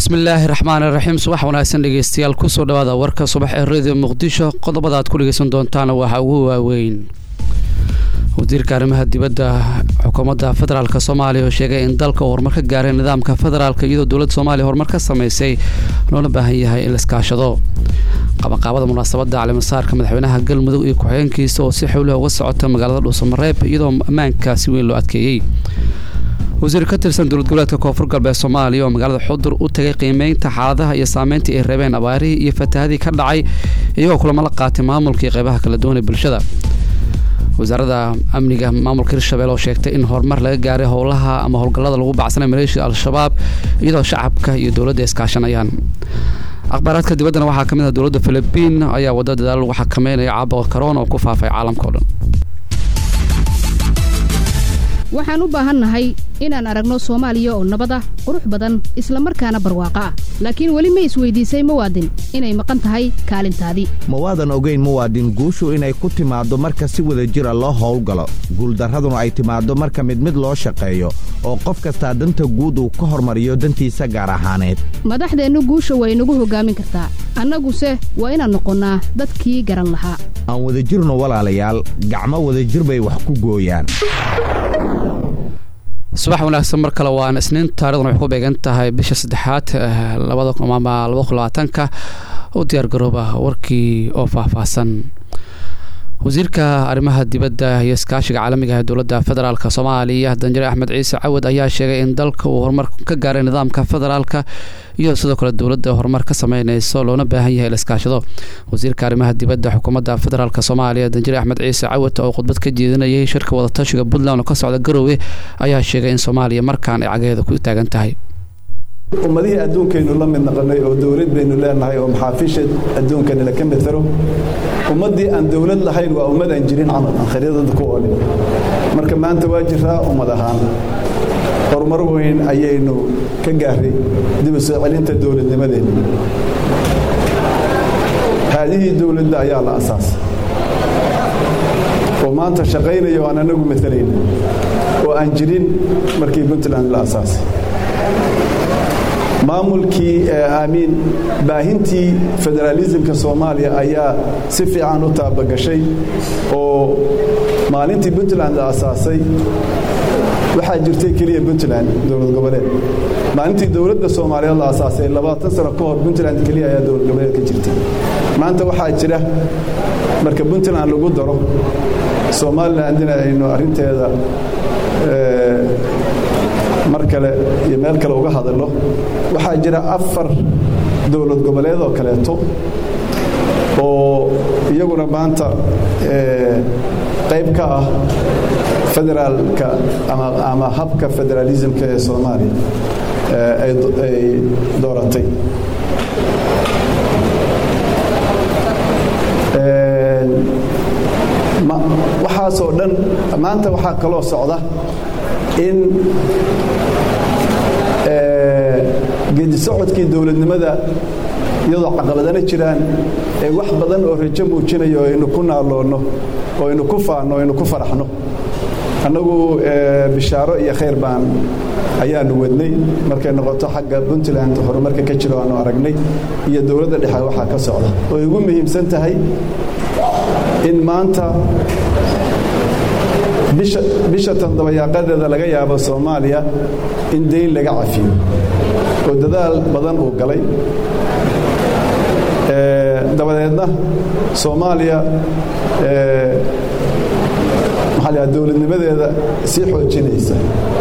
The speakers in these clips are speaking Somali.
bismillaahi raxmaan iraxiim subax wanaagsan dhegeystayaal kusoo dhawaada warka subax ee radio muqdisho qodobada aad ku dhegeysan doontaan waxaa ugu waaweyn wasiirka arrimaha dibadda xukuumadda federaalk soomaaliya oo sheegay in dalka uu horumar ka gaaray nidaamka federaalk iyadoo dowladda soomaaliya horumar ka sameysay loola baahan yahay in la iskaashado qabanqaabada munaasabadda calimasaarka madaxweynaha galmudug iyo ku-xigeenkiisa oo si xowliha uga socota magaalada dhuusamareeb iyadoo ammaanka si weyn loo adkeeyey wasiir ka tirsan dowlad goboleedka koonfur galbeed soomaaliya oo magaalada xudur u tagay qiimeynta xaaladaha iyo saameyntii ay reebeen abaarihii iyo fatahadii ka dhacay iyagoo kulamo la qaatay maamulkii qeybaha kala duwan ee bulshada wasaaradda amniga maamulka hirshabelle oo sheegtay in horumar laga gaaray howlaha ama howlgallada lagu bacsanay maleeshiya al-shabaab iyadoo shacabka iyo dowladda iskaashanayaan akhbaaraadka dibaddana waxaa ka mid ah dowladda filibiin ayaa wadda dadaal lagu xakameynaya caabuqa karoona oo ku faafay caalamka o dhan waxaan u baahannahay inaan aragno soomaaliya oo nabad ah qurux badan isla markaana barwaaqo ah laakiin weli ma isweydiisay muwaadin inay maqan tahay kaalintaadii mawaadan ogeyn muwaadin guushu inay ku timaaddo marka si wada jira loo howlgalo guuldarraduna ay timaaddo marka mid mid loo shaqeeyo oo qof kastaa danta guud uu ka hormariyo dantiisa gaar ahaaneed madaxdeennu guusha way nagu hoggaamin kartaa annaguse waa inaan noqonnaa dadkii garan lahaa aan wadajirno walaalayaal gacmo wadajir bay wax ku gooyaan subax wanaagsan mar kale waan isniin taarikhdan waxay ku beegan tahay bisha saddexaad labada ama labada kun labaatanka u diyaargarooba warkii oo faahfaahsan wasiirka arrimaha dibadda iyo iskaashiga caalamiga ee dowladda federaalk soomaaliya danjare axmed ciise cawad ayaa sheegay in dalka uu horumar ka gaaray nidaamka federaalka iyadoo sidoo kale dowladda horumar ka sameyneyso loona baahan yahay la iskaashado wasiirka arrimaha dibadda xukuumadda federaalk soomaaliya danjare axmed ciise cawad oo khudbad ka jeedinayay shirka wadatashiga puntland oo ka socda garoowe ayaa sheegay in soomaaliya markaan ay cagaheeda ku taagan tahay ummadihii adduunkaynu la mid naqanay oo dowlad baynu leenahay oo maxaafiisha adduunkani laka mitaro ummaddii aan dowlad lahayn waa ummad aan jirin camal aan khariidada ku olin marka maanta waa jiraa ummad ahaan horumar weyn ayaynu ka gaaray dib u soo celinta dowladnimadeenna haadihii dowladda ayaa la asaasay oo maanta shaqaynaya oo aan anagu matalayna oo aan jirin markii puntland la asaasay maamulkii aamiin baahintii federaalisimka soomaaliya ayaa si fiican u taabagashay oo maalintii puntland la asaasay waxaa jirtay keliya puntland dowlad goboleed maalintii dowladda soomaaliyeed la asaasay labaatan sano ka hor puntland keliya ayaa dowlad goboleed ka jirtay maanta waxaa jira marka puntland lagu daro somalilandina aynu arinteeda mar kale iyo meel kale uga hadalno waxaa jira afar dowlad goboleed oo kaleeto oo iyaguna maanta qayb ka ah federaalka ama habka federaalismka ee soomaaliya ay dooratay waxaasoo dhan maanta waxaa kaloo socda in geedi socodkii dowladnimada iyadoo caqabadana jiraan ee wax badan oo rajo muujinayo aynu ku naaloonno oo aynu ku faanno o aynu ku faraxno annagu bishaaro iyo khayr baan ayaanu wadnay markay noqoto xagga puntland horumarka ka jiro aanu aragnay iyo dowladda dhexe waxaa ka socda oo ugu muhiimsan tahay in maanta bisha tandabayaaqadeeda laga yaabo soomaaliya in dayn laga cafiyo oo dadaal badan uu galay dabadeedna soomaaliya maxaa la dowladnimadeeda sii xoojinaysa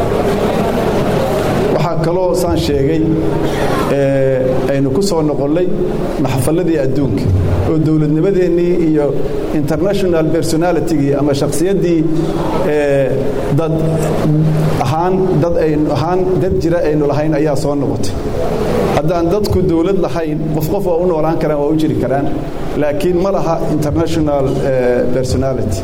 waxaa kaloo saan sheegay aynu ku soo noqonnay maxafaladii adduunka oo dowladnimadeennii iyo international personalitygii ama shakhsiyaddii dad ahaan dad aynu ahaan dad jira aynu lahayn ayaa soo noqotay haddaan dadku dowlad lahayn qof qof waa u noolaan karaan waa u jiri karaan laakiin ma laha international personality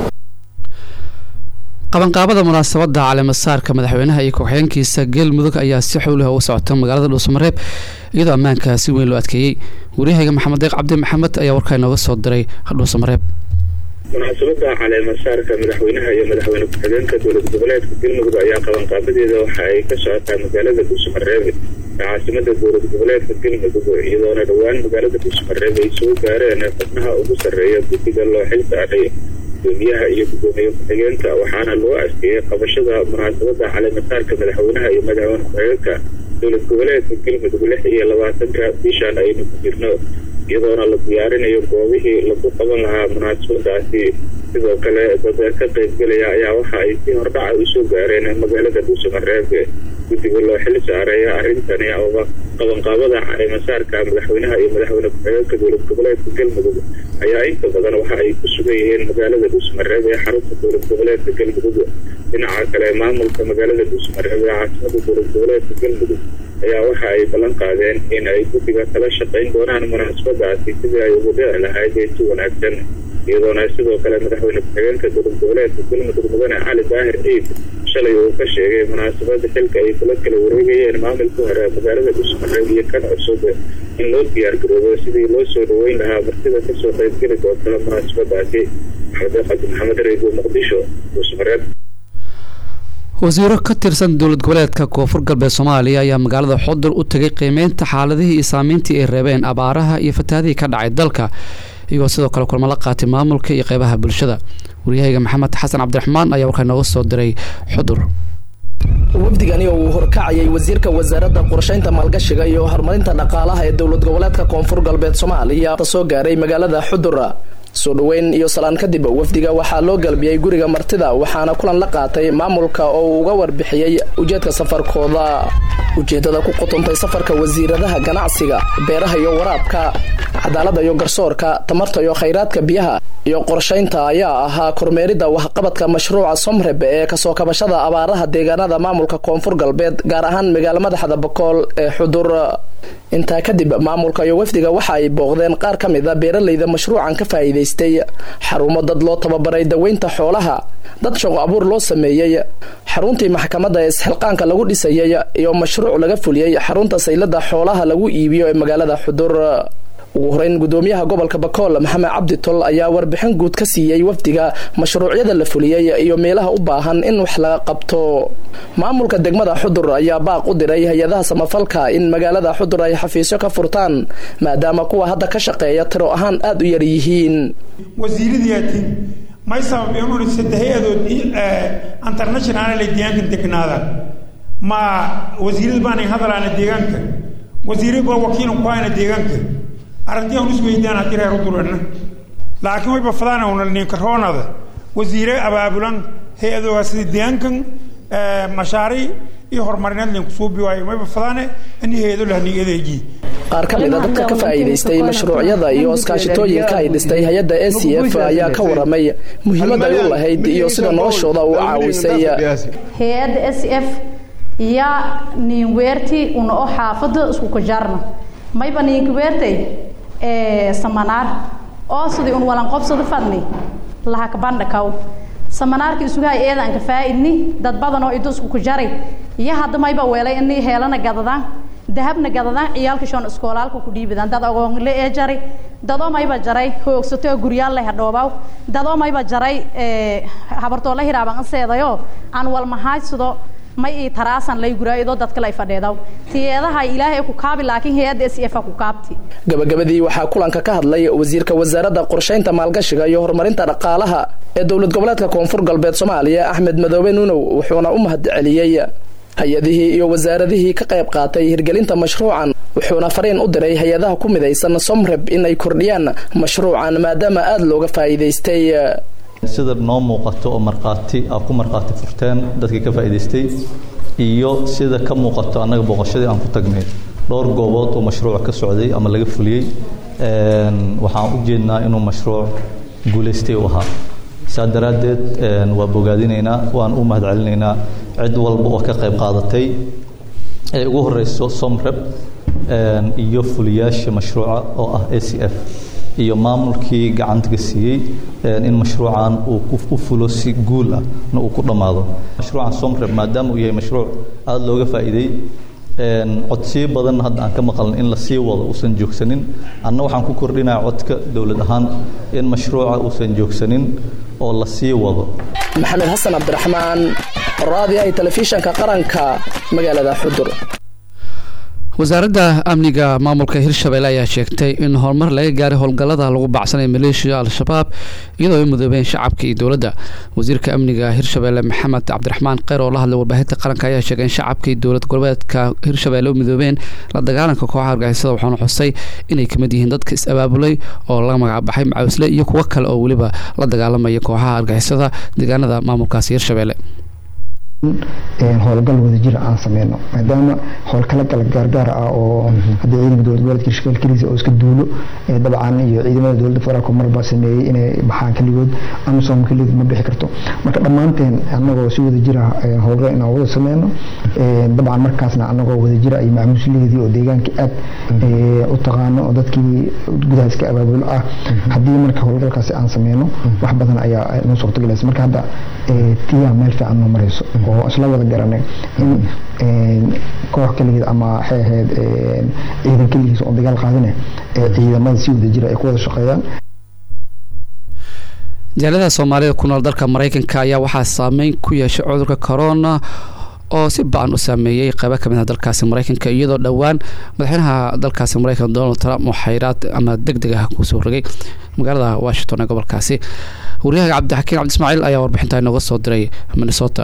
qabanqaabada munaasabadda caleemasaarka madaxweynaha iyo ku-xigeenkiisa galmudug ayaa si xowliha uga socota magaalada dhuusamareeb iyadoo ammaanka si weyn loo adkeeyey waryahayga maxamed deeq cabdi maxamed ayaa warkaa inooga soo diray dhuusamareeb munaasabada caleemasaarka madaxweynaha iyo madaxweyne ku-xigeenka dowlad goboleedka galmudug ayaa qabanqaabadeeda waxa ay ka socotaa magaalada dhuusamareeb caasimada dowlad goboleedka galmudug iyadoona dhowaan magaalada dhuusmareeb ay soo gaareen xubnaha ugu sarreeya guddiga loo xil saaray gudoomiyaha iyo gudoomiye ku-xigeenka waxaana loo asteeyey qabashada munaasabada caleemasaarka madaxweynaha iyo madaxweyne ku-xigeenka dowlad goboleedka galmudug lix iyo labaatanka bishan aynu ku jirno iyadoona la diyaarinayo goobihii lagu qaban lahaa munaasabadaasi sidoo kale dad ka qaybgelaya ayaa waxa ay si hordhaca usoo gaareen magaalada dhuusamareeb guddiga loo xil saareeya arrintani ooba qabanqaabada caleemasaarka madaxweynaha iyo madaxweyne ku-xigeenka dowlad goboleedka galmudug ayaa inta badan waxa ay ku sugan yihiin magaalada dhuusmareeb ee xarunta dowlad goboleedka galmudug dhinaca kale maamulka magaalada dhuusmareeb ee caasimada dowlad goboleedka galmudug ayaa waxa ay ballan qaadeen in ay guddiga kala shaqayn doonaan munaasabadaasi sidii ay ugu dhici lahayd ee si wanaagsan iyadoona sidoo kale madaxweyne ku-xigeenka dowlad goboleedka galmudug mudane cali daahir ciid shalay uu ka sheegay munaasabada xilka ay kula kala wareegayeen maamulka hore magaalada dhuusmareeb iyo kan cusub in loo diyaargaroobo sidii loo soo dhaweyn lahaa martida kasoo qaybgeli doonta munaasabadaasi maxamed qadi maxamed reego muqdisho dhuusmareeb wasiiro ka tirsan dowlad goboleedka koonfur galbeed soomaaliya ayaa magaalada xudur u tegay qiimeynta xaaladihii iyo saameyntii ay reebeen abaaraha iyo fataadihii ka dhacay dalka iyagoo sidoo kale kulmo la qaatay maamulka iyo qeybaha bulshada waryahayga maxamed xasan cabdiraxmaan ayaa warkaa nooga soo diray xudur wafdigani oo uu horkacayay wasiirka wasaaradda qorshaynta maalgashiga iyo horumarinta dhaqaalaha ee dowlad goboleedka koonfur galbeed soomaaliya soo gaaray magaalada xudur soo dhoweyn iyo salaan kadib wafdiga waxaa loo galbiyey guriga martida waxaana kulan la qaatay maamulka oo uu uga warbixiyey ujeedka safarkooda ujeedada ku qotontay safarka wasiiradaha ganacsiga beeraha iyo waraabka cadaaladda iyo garsoorka tamarta iyo khayraadka biyaha iyo qorshaynta ayaa ahaa kormeeridda waxqabadka mashruuca somreb ee kasoo kabashada abaaraha deegaanada maamulka koonfur galbeed gaar ahaan magaala madaxda bakool ee xudur intaa kadib maamulka iyo wafdiga waxa ay booqdeen qaar ka mid a beeralayda mashruucan ka faa'iidaystay xarumo dad loo tababaray daweynta xoolaha dad shaqo abuur loo sameeyey xaruntii maxkamadda ee isxilqaanka lagu dhisayay iyo mashruuc laga fuliyey xarunta saylada xoolaha lagu iibiyo ee magaalada xudur ugu horeyn gudoomiyaha gobolka bakool maxamed cabdi tol ayaa warbixin guud ka siiyey wafdiga mashruucyada la fuliyey iyo meelaha u baahan in wax laga qabto maamulka degmada xudur ayaa baaq u diray hay-adaha samafalka in magaalada xudur ay xafiisyo ka furtaan maadaama kuwa hadda ka shaqeeya tiro ahaan aada u yar yihiin wasiiradiiatin may sabab inuu saddex-adood internationaal deegaanka degnaadaan ma wasiirada baanay hadalaana deegaanka wasiirad baa wakiilan ku hayna deegaanka arrintii aan isweydaan haddii reer u durana laakiin wayba fadaan una ninkaroonada wasiire abaabulan hay-adooga sida deegaankan mashaariic iyo horumarineed linku suubi waayo wayba fadaane in hay-ado lahnigadeeji qaar ka mid a dadka ka faa'iidaystay mashruucyada iyo iskaashitooyinka ay dhistay hay-adda a c f ayaa ka waramay muhiimad ay u lahayd iyo sida noloshooda u caawisay hay-adda s f iyo niinweerti una oo xaafada isku kajaarna mayba niinkaweertay samanaar oo sidii un walan qobsada fadni lahakabandhakaw samanaarka isugahay eedan ka faa'idni dad badan oo idusku ku jaray iyo hadda mayba weelay ini heelana gadadaan dahabna gadadaan ciyaalka shoon iskoolaalka ku dhiibadaan dad agoonle ee jaray dadoo mayba jaray hoogsato oo guryaal leh hadhoobaw dadoo mayba jaray habartoo la hiraaban aseedayo aan walmahaaysado may ii taraasan lay guraayadoo dadka lay fadheedaw tiyeedaha ilaahay ku kaabi laakiin hay-adda s f ku kaabti gabagabadii waxaa kulanka ka hadlay wasiirka wasaaradda qorshaynta maalgashiga iyo horumarinta dhaqaalaha ee dowlad goboleedka koonfur galbeed soomaaliya axmed madoobe nuunow wuxuuna u mahad celiyey hay-adihii iyo wasaaradihii ka qayb qaatay hirgelinta mashruucan wuxuuna fariin u diray hay-adaha ku midaysan somreb in ay kordhiyaan mashruucan maadaama aada looga faa'iidaystay sida noo muuqato oo markhaati aa ku markhaati furteen dadkii ka faa'iidaystay iyo sida ka muuqato annaga booqashadii aan ku tagnay dhowr goobood oo mashruuc ka socday ama laga fuliyey waxaan u jeednaa inuu mashruuc guulaystay u ahaa saa daraaddeed waa bogaadinaynaa waan u mahad celinaynaa cid walba oo ka qayb qaadatay ee ugu horeyso somreb iyo fuliyaasha mashruuca oo ah a c f iyo maamulkii gacantaga siiyey in mashruucan uu u fulo si guul ah na uu ku dhammaado mashruucan somreb maadaama uu yahay mashruuc aada looga faa'iiday codsiyo badanna hadda aan ka maqalna in la sii wado uusan joogsanin anna waxaan ku kordhinaya codka dowlad ahaan in mashruuca uusan joogsanin oo la sii wado maxamed xasan cabdiraxmaan raadiyaha telefishanka qaranka magaalada xudur wasaaradda amniga maamulka hirshabelle ayaa sheegtay in horumar laga gaaray howlgallada lagu bacsanaya maleeshiya al-shabaab iyadoo ay mudoobeen shacabka iyo dowladda wasiirka amniga hirshabelle maxamed cabdiraxmaan kheyr oo la hadlay warbaahinta qaranka ayaa sheegay in shacabka iyo dowlad goboleedka hirshabelle u midoobeen la dagaalanka kooxaha argagixisada waxaana xusay inay kamid yihiin dadka is-abaabulay oo laga magacbaxay macawisle iyo kuwo kale oo weliba la dagaalamaya kooxaha argagixisada deegaanada maamulkaasi hirshabelle howlgal wadajir aan sameyno maadaama howlkala kala gaargaar ah oo hadda ciidanka dowlad goboleedka hirshabelle keliisa oo iska duulo dabcan iyo ciidamada dowladda federaalka marba sameeyey inay baxaan keligood amisom keligood ma bixi karto marka dhammaanteen anagoo si wadajira howlgal inaan wada sameyno dabcan markaasna anagoo wadajira iyo macmuusleedii oo deegaanka aad u taqaano oo dadkii gudaha iska abaabulo ah haddii marka howlgalkaasi aan sameyno wax badan ayaa noo suurtagelaysa marka hadda tiyaa meel fiican noo marayso oo isla wada garanay in koox keligeed ama waxay ahayd ciidan keligiis oo dagaal qaadine ciidamada si wada jira ay ku wada shaqeeyaan jaaladaha soomaalida ku nool dalka mareykanka ayaa waxaa saameyn ku yeeshay cudurka corona oo si ba-an u saameeyey qaybo kamid ah dalkaasi mareykanka iyadoo dhowaan madaxweynaha dalkaasi mareykanka donald trump oo xayraad ama deg deg ah kusoo rogay magaalada washington ee gobolkaasi waryahaga cabdixakiin cabdi ismaaciil ayaa warbixintaa inooga soo diray minnesota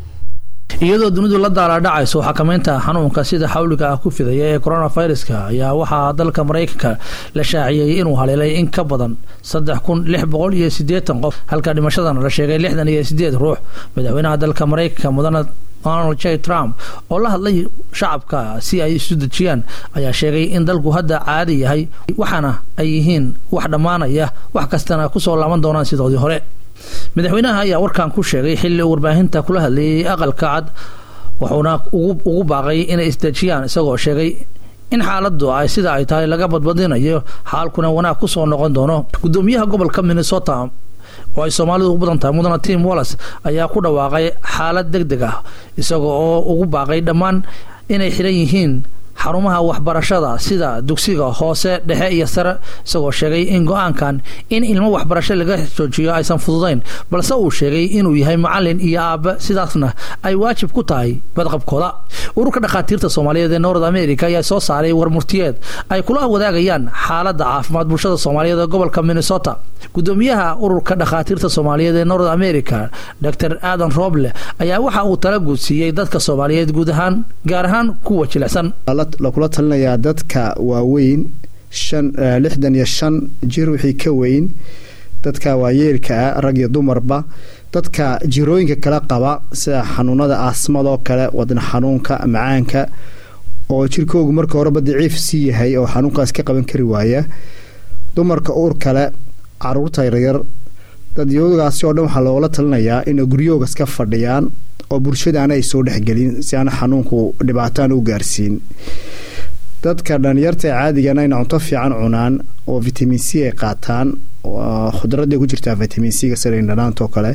iyadoo dunidu la daalaadhacayso xakamaynta xanuunka sida xawliga ah ku fidaya ee coronaviruska ayaa waxaa dalka maraykanka la shaaciyey inuu haleelay in ka badan saddex kun lix boqol iyo sideetan qof halka dhimashadana la sheegay lixdan iyo sideed ruux madaxweynaha dalka maraykanka mudane donald j trump oo la hadlay shacabka si ay isu dejiyaan ayaa sheegay in dalku hadda caadi yahay waxaana ay yihiin wax dhammaanaya wax kastana kusoo laaban doonaan sidoodii hore madaxweynaha ayaa warkan ku sheegay xilli uu warbaahinta kula hadlayay aqalka cad wuxuuna ugu baaqay inay isdejiyaan isagoo sheegay in xaaladu ay sida ay tahay laga badbadinayo xaalkuna wanaag kusoo noqon doono gudoomiyaha gobolka minnesota oo ay soomaalidu u badan tahay mudana tim wallis ayaa ku dhawaaqay xaalad deg deg ah isaga oo ugu baaqay dhammaan inay xiran yihiin xarumaha waxbarashada sida dugsiga hoose dhexe iyo sare isagoo sheegay in go-aankan in ilmo waxbarasho laga joojiyo aysan fududayn balse uu sheegay inuu yahay macalin iyo aabe sidaasna ay waajib ku tahay badqabkooda ururka dhakhaatiirta soomaaliyeed ee north america ayaa soo saaray warmurtiyeed ay kula wadaagayaan xaalada caafimaad bulshada soomaaliyeed ee gobolka minnesota gudoomiyaha ururka dhakhaatiirta soomaaliyeed ee north america dor aadan roble ayaa waxa uu tala guudsiiyey dadka soomaaliyeed guud ahaan gaar ahaan kuwa jilicsan lakula talinayaa dadka waaweyn lixdan iyo shan jir wixii ka weyn dadka waayeelka ah rag iyo dumarba dadka jirooyinka kala qaba sida xanuunada aasmadoo kale wadna xanuunka macaanka oo jirkoogu marka horeba daciif sii yahay oo xanuunkaas ka qaban kari waaya dumarka uur kale caruurta yaryar dadyoogaasi oo dhan waxaa loogala talinayaa inay guryooga iska fadhiyaan oo bulshadaana ay soo dhexgelin si aan xanuunku dhibaataan u gaarsiin dadka dhalinyarta caadigana ina cunto fiican cunaan oo vitamin c ay qaataan khudradday ku jirtaa vitamin c-ga sida indhanaantoo kale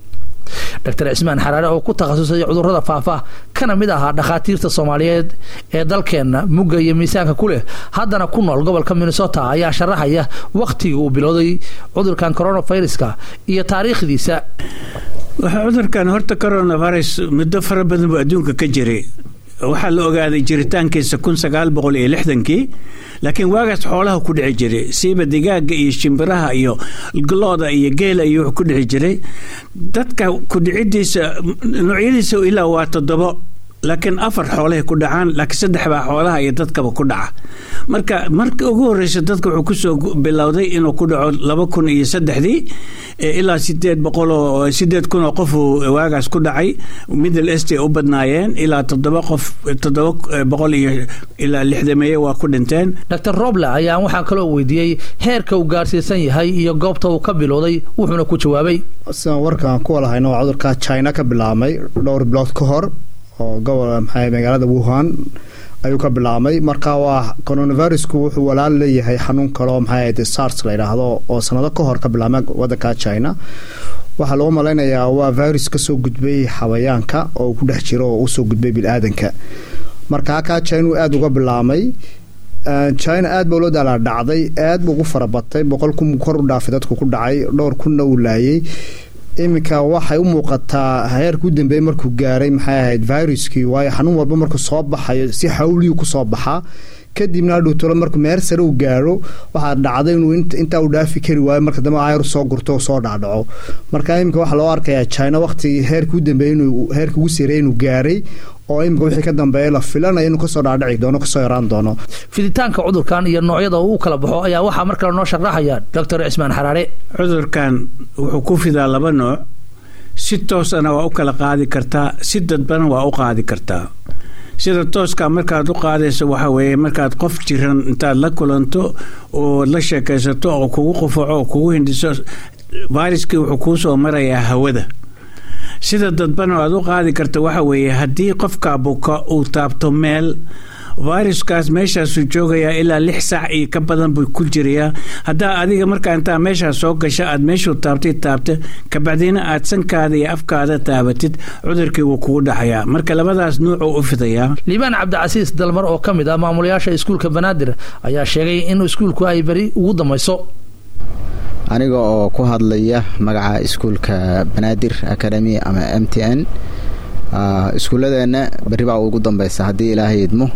dr cismaan xaraare oo ku takhasusay cudurada faafa kana mid ahaa dhakhaatiirta soomaaliyeed ee dalkeenna mugga iyo miisaanka ku leh haddana ku nool gobolka minnesota ayaa sharaxaya wakhtigii uu bilowday cudurkan coronaviruska iyo taariikhdiisa waxaa cudurkan horta coronavirus muddo fara badan buu adduunka ka jiray waxaa la ogaaday jiritaankiisa kun sagaal boqol iyo lixdankii laakiin waagaas xoolaha ku dhici jiray siiba digaaga iyo shimbiraha iyo looda iyo geela iyo wuxuu ku dhici jiray dadka kudhicidiisa noocyadiisa ilaa waa toddobo laakiin afar xoolahay ku dhacaan laakiin saddex baa xoolaha iyo dadkaba ku dhaca marka marka ugu horeysa dadka wuxuu kusoo bilowday inuu ku dhaco laba kun iyo saddexdii ilaa sideed boqol oo sideed kun oo qof waagaas ku dhacay middle est ay u badnaayeen ilaa toddoba qof toddoba boqol iyo ilaa lixdameeye waa ku dhinteen dr roble ayaa waxaa kaloo weydiiyey heerka uu gaarsiisan yahay iyo goobta uu ka bilowday wuxuuna ku jawaabay sidaan warkaan ku walahayno waa cudurka china ka bilaabmay dhowr bilood ka hor oo gobol maxay magaalada wuhan ayuu ka bilaabmay marka waa coronavirusku wuxuu walaal leeyahay xanuun kaleo maxay ahayd sars la yidhaahdo oo sanado ka hor ka bilaabmay wadanka china waxaa lagu malaynayaa waa virus kasoo gudbay xawayaanka oo ku dhex jiro oo usoo gudbay bili-aadanka marka halkaa china uu aada uga bilaabmay china aad ba loo daalaa dhacday aad buu ugu farabatay boqol kun kor u dhaafay dadku ku dhacay dhowr kunna uu laayay iminka waxay u muuqataa heerka u dambeeyey markuu gaaray maxay ahayd viruskii waayo xanuun walba markuu soo baxayo si xawliyuu kusoo baxaa kadibna adhowtolo markuu meer sare uu gaaro waxaa dhacday inuu intaa uu dhaafi kari waayo marka dambe ayr soo gurto oo soo dhacdhaco marka iminka waxaa loo arkayaa china waqtigii heerka u dambeeyey inuu heerka ugu sareeyay inuu gaaray oo iminka wixii ka dambeeya la filanayo inuu kasoo dhaadhici doono kasoo yaraan doono fiditaanka cudurkan iyo noocyada uu kala baxo ayaa waxaa mar kale noo sharaxaya doctor cismaan xaraare cudurkan wuxuu ku fidaa laba nooc si toosana waa u kala qaadi kartaa si dadbana waa u qaadi kartaa sida tooska markaad u qaadayso waxa weeye markaad qof jiran intaad la kulanto oo la sheekaysato oo kugu qufaco oo kugu hindhiso viruskii wuxuu kuu soo marayaa hawada sida dadbana aad u qaadi karta waxa weeye haddii qofka buka uu taabto meel viruskaas meeshaasuu joogayaa ilaa lix saac iyo ka badan buu ku jirayaa haddaa adiga markaa intaa meeshaas soo gasha aad meeshuu taabtay taabta kabacdina aad sankaada iyo afkaada taabatid cudurkii wuu kugu dhaxayaa marka labadaas nuucuu u fidayaa liibaan cabdicasiis dalmar oo ka mid ah maamulayaasha iskuulka banaadir ayaa sheegay in iskuulku ay beri ugu dambayso aniga oo ku hadlaya magaca iskuulka banaadir academy ama m t n iskuulladeenna berri baa ugu dambaysa haddii ilaahay idmo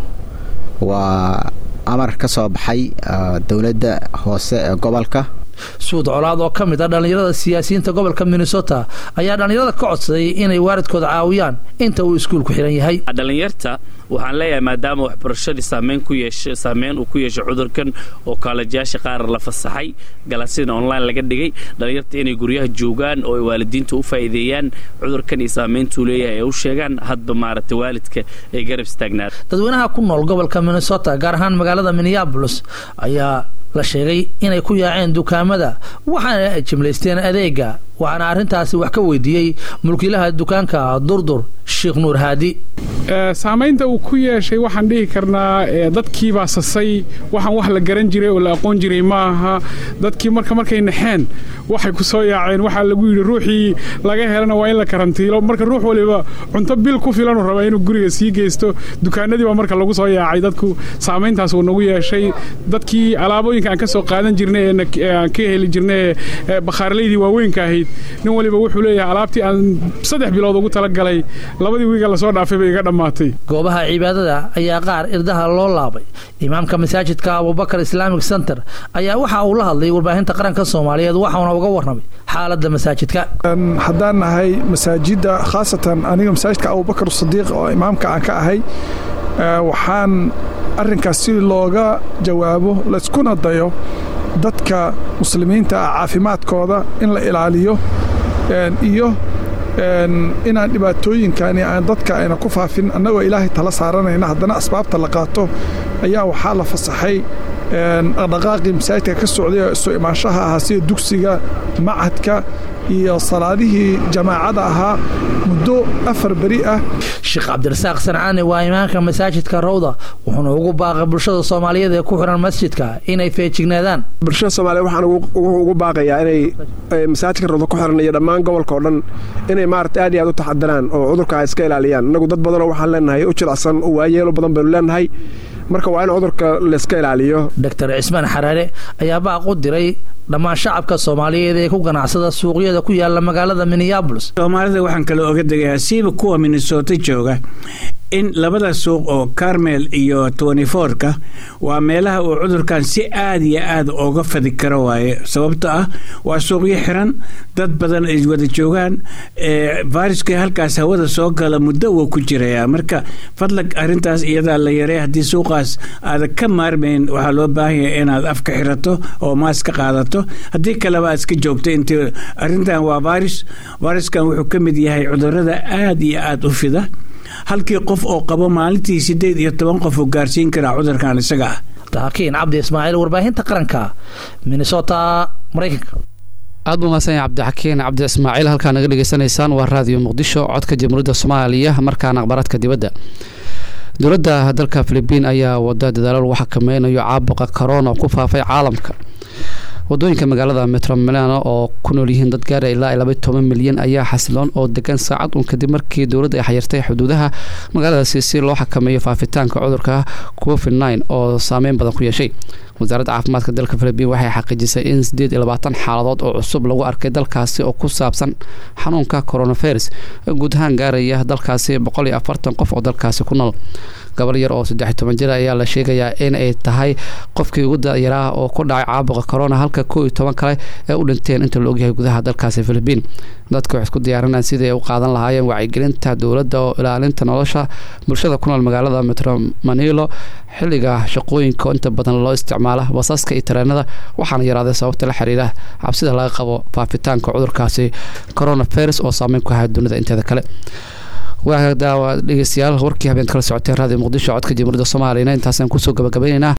waa amar ka soo baxay dowladda hoose ee gobolka suud colaad oo ka mid ah dhallinyarada siyaasiyiinta gobolka minnesota ayaa dhallinyarada ka codsaday inay waalidkooda caawiyaan inta uu iskuulku xiran yahay dhalinyarta waxaan leeyahay maadaama waxbarashadii saameyn ku yeesha saameyn uu ku yeeshay cudurkan oo kaalajayaasha qaar la fasaxay galasina online laga dhigay dhalinyarta inay guryaha joogaan oo ay waalidiinta u faa'iideeyaan cudurkan iyo saameyntuu leeyahay ee u sheegaan hadba maaragtay waalidka ay garab istaagnaan dadweynaha ku nool gobolka minnesota gaar ahaan magaalada minneabolis ayaa la sheegay inay ku yaaceen dukaamada waxaana ay jimlaysteen adeega waxaana arrintaasi wax ka weydiiyey mulkiilaha dukaanka durdur sheekh nuur haadi saamaynta uu ku yeeshay waxaan dhihi karnaa dadkiibaa sasay waxaan wax la garan jiray oo la aqoon jiray ma aha dadkii marka markay naxeen waxay ku soo yaaceen waxaa lagu yidhi ruuxii laga helana waa in la karantiilo marka ruux waliba cunto bil ku filanuu rabaa inuu guriga sii geysto dukaanadii baa marka lagu soo yaacay dadku saamayntaas uu nagu yeeshay dadkii alaabooyinka aan ka soo qaadan jirnay ee aan ka heli jirnay ee bakhaarleydii waaweynka ahayd nin waliba wuxuu leeyahay alaabtii aan saddex bilood ugu talagalay labadii wiiga lasoo dhaafay bay iga dhammaatay goobaha cibaadada ayaa qaar irdaha loo laabay imaamka masaajidka abubakar islamic center ayaa waxa uu la hadlay warbaahinta qaranka soomaaliyeed waxauna uga warramay xaaladda masaajidka haddaan nahay masaajidda khaasatan aniga masaajidka abubakar sadiiq oo imaamka aan ka ahay waxaan arrinkaas si looga jawaabo layskuna dayo dadka muslimiinta ah caafimaadkooda in la ilaaliyo iyo inaan dhibaatooyinkani aan dadka ayna ku faafin annagoo ilaahay tala saaranayna haddana asbaabta la qaato ayaa waxaa la fasaxay dhaqdhaqaaqii masaajidka ka socday oo isu imaanshaha ahaa sida dugsiga macadka iyo salaadihii jamaacada ahaa muddo afar beri ah sheekh cabdirasaaq sancaani waa imaamka masaajidka rawda wuxuuna ugu baaqay bulshada soomaaliyeed ee ku xiran masjidka inay feejignaadaan bulshada soomaaliyeed waxaan ugu baaqayaa inay masaajidka rawda ku xiran iyo dhammaan gobolka oo dhan inay maarata aad iyo aad u taxadiraan oo cudurka iska ilaaliyaan innagu dad badanoo waxaan leenahay u jilicsan oo waayeelo badan baynu leenahay marka waa in cudurka layska ilaaliyo doctor cismaan xaraare ayaa baaq u diray dhammaan shacabka soomaaliyeed ee ku ganacsada suuqyada ku yaala magaalada minneabolis soomaalida waxaan kale oga degayaa siiba kuwa minnesota jooga in labada suuq oo carmel iyo twentyfourka waa meelaha uu cudurkan si aad iyo aad oga fadi karo waaye sababto ah waa suuqyo xiran dad badan ay wada joogaan viruska halkaas hawada soo gala muddo wuu ku jirayaa marka fadlag arintaas iyadaa la yaray haddii suuqaas aada ka maarmayn waxaa loo baahan yahay inaad afka xirato oo maas ka qaadato haddii kaleba aad iska joogto intii arintan waa virus viruskan wuxuu ka mid yahay cudurada aad iyo aad u fida halkii qof oo qabo maalintii siddeed iyo toban qof uu gaarsiin karaa cudurkan isaga ah taakiin cabdi ismaaciil warbaahinta qaranka minnesota maraykanka aad buu mahadsan yahay cabdixakiin cabdi ismaaciil halkaa naga dhegeysanaysaan waa raadiyo muqdisho codka jamhuuriyadda soomaaliya markaana akhbaaraadka dibadda dowladda dalka filibiin ayaa wada dadaalo lagu xakameynayo caabuqa corona oo ku faafay caalamka wadooyinka magaalada metro milano oo ku nool yihiin dad gaara ilaa laba toban milyan ayaa xasiloon oo degan saacad uun kadib markii dowladda ay xayirtay xuduudaha magaaladaasi si loo xakameeyo faafitaanka cudurka covid nine oo saameyn badan ku yeeshay wasaaradda caafimaadka dalka philibiin waxay xaqiijisay in sideed iyo labaatan xaaladood oo cusub lagu arkay dalkaasi oo ku saabsan xanuunka coronavirus guud ahaan gaaraya dalkaasi boqol iyo afartan qof oo dalkaasi ku nool gabar yar oo saddex toban jir ayaa la sheegayaa in ay tahay qofkii ugu dayaraa oo ku dhacay caabuqa corona halka koo iyo toban kale ee u dhinteen inta la ogyahay gudaha dalkaasi philibiin dadka waxay isku diyaarinayaan sidii ay u qaadan lahaayeen wacyigelinta dowladda oo ilaalinta nolosha bulshada ku nool magaalada metro manilo xilliga shaqooyinka inta badan loo isticmaala basaska iyo tareenada waxaana yaraaday sababta la xiriira cabsida laga qabo faafitaanka cudurkaasi coronavirus oo saameyn ku haya dunida inteeda kale waa daawa dhegeystayaal warkii habeen kala socotee raadiyo muqdisho codka jamhuuriyadda soomaaliyana intaasaan kusoo gabagabaynaynaa